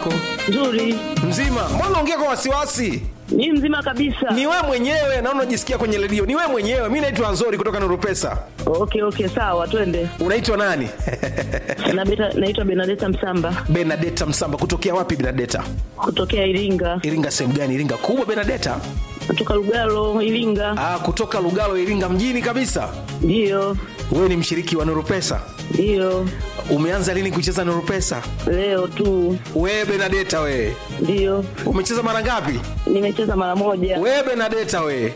yako? Nzuri. Mzima? Mbona unaongea kwa wasiwasi? Ni mzima kabisa. Ni wewe mwenyewe na unajisikia kwenye redio. Ni wewe mwenyewe. Mimi naitwa Nzori kutoka Nuru Pesa. Okay, okay, sawa, twende. Unaitwa nani? Na beta, naitwa Benadeta Msamba Benadeta Msamba. Kutokea wapi Benadeta? kutokea Iringa. Iringa sehemu gani? Iringa kubwa Benadeta? Kutoka Lugalo, Iringa. Ah, kutoka Lugalo Iringa mjini kabisa. Ndio. Wewe ni mshiriki wa Nuru Pesa. Ndio. Umeanza lini kucheza Nuru Pesa? Leo tu. Wewe Benadeta wewe. Ndio. Umecheza mara ngapi? Nimecheza mara moja. Wewe Benadeta wewe.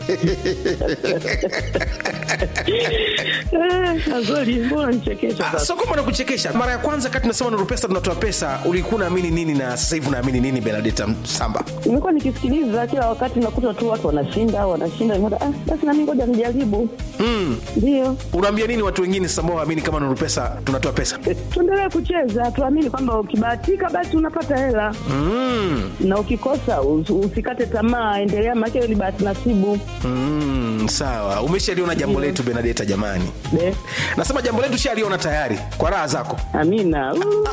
Eh, Azori, mbona nichekesha Ah, sasa? Sio kwamba nakuchekesha. Mara ya kwanza kati tunasema Nuru Pesa tunatoa pesa, ulikuwa unaamini nini na sasa hivi unaamini nini Benadeta Msamba? Nimekuwa nikisikiliza kila wakati nakuta tu watu wanashinda, wanashinda. Nikaona, Ah, basi na mimi ngoja nijaribu. Mm. Ndio. Unaambia nini watu wengine sasa ambao waamini kama Nuru Pesa tunatoa pesa? Tuendelee kucheza, tuamini kwamba ukibahatika basi unapata hela. Mm. na ukikosa us- usikate tamaa, endelea, maana hiyo ni bahati nasibu. Mm, sawa. Umeshaliona jambo letu Benadeta jamani. Be, Nasema jambo letu shaliona tayari kwa raha zako. amina. Uu.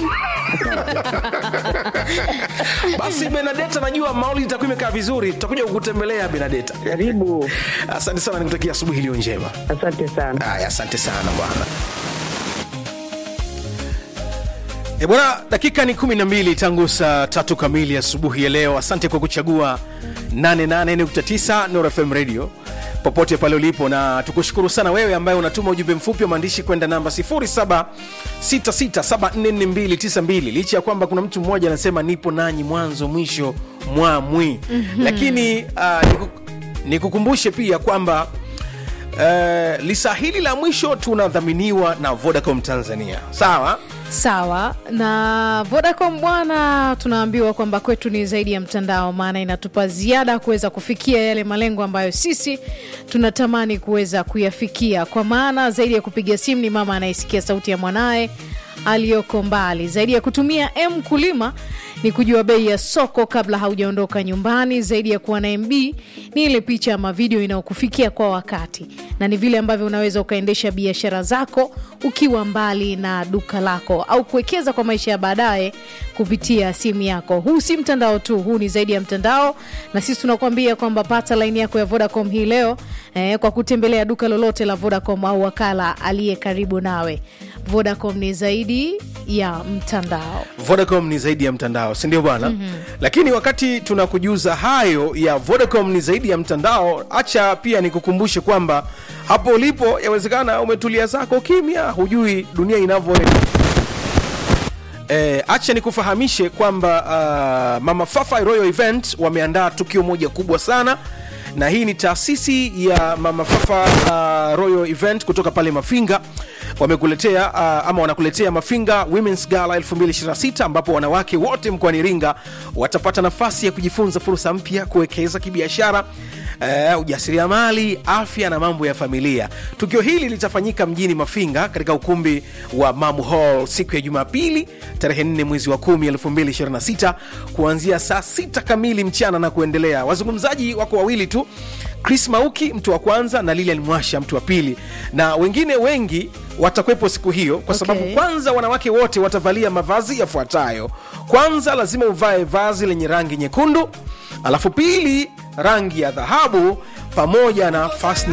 Basi Benadeta, najua mauli itakuwa imekaa vizuri, tutakuja kukutembelea Benadeta. Karibu, Asante sana, nikutakia asubuhi iliyo njema. asante sana. Haya, asante sana bwana. E bwana, dakika ni kumi na mbili tangu saa tatu kamili asubuhi ya leo. Asante kwa kuchagua 88.9 Nuru FM Radio popote pale ulipo, na tukushukuru sana wewe ambaye unatuma ujumbe mfupi wa maandishi kwenda namba 0766744292 licha ya kwamba kuna mtu mmoja anasema nipo nanyi mwanzo mwisho mwamwi mm-hmm. lakini uh, niku, nikukumbushe pia kwamba Uh, lisa hili la mwisho tunadhaminiwa na Vodacom Tanzania, sawa? sawa na vodacom bwana tunaambiwa kwamba kwetu ni zaidi ya mtandao maana inatupa ziada kuweza kufikia yale malengo ambayo sisi tunatamani kuweza kuyafikia kwa maana zaidi ya kupiga simu ni mama anayesikia sauti ya mwanaye aliyoko mbali zaidi ya kutumia m kulima ni kujua bei ya soko kabla haujaondoka nyumbani zaidi ya kuwa na mb ni ile picha ama video inayokufikia kwa wakati na ni vile ambavyo unaweza ukaendesha biashara zako ukiwa mbali na duka lako au kuwekeza kwa maisha ya baadaye kupitia simu yako huu si mtandao tu huu ni zaidi ya mtandao na sisi tunakuambia kwamba pata laini yako ya vodacom hii leo eh, kwa kutembelea duka lolote la vodacom au wakala aliye karibu nawe vodacom ni zaidi ya mtandao Vodacom ni zaidi ya mtandao, si ndio bwana? mm-hmm. Lakini wakati tunakujuza hayo ya Vodacom ni zaidi ya mtandao, acha pia nikukumbushe kwamba hapo ulipo, yawezekana umetulia zako kimya, hujui dunia inavyoenda. E, acha nikufahamishe kwamba uh, Mama Fafa Royal Event wameandaa tukio moja kubwa sana na hii ni taasisi ya Mama Fafa uh, Royal Event kutoka pale Mafinga wamekuletea uh, ama wanakuletea Mafinga Women's Gala 2026 ambapo wanawake wote mkoani Iringa watapata nafasi ya kujifunza fursa mpya, kuwekeza kibiashara Uh, ujasiriamali, afya na mambo ya familia. Tukio hili litafanyika mjini Mafinga katika ukumbi wa Mamu Hall siku ya Jumapili tarehe 4 mwezi wa 10 2026 kuanzia saa 6 kamili mchana na kuendelea. Wazungumzaji wako wawili tu, Chris Mauki mtu wa kwanza na Lilian Mwasha mtu wa pili, na wengine wengi watakuwepo siku hiyo kwa sababu Okay. kwanza wanawake wote watavalia mavazi yafuatayo. Kwanza lazima uvae vazi lenye rangi nyekundu, alafu pili rangi ya dhahabu pamoja na fastening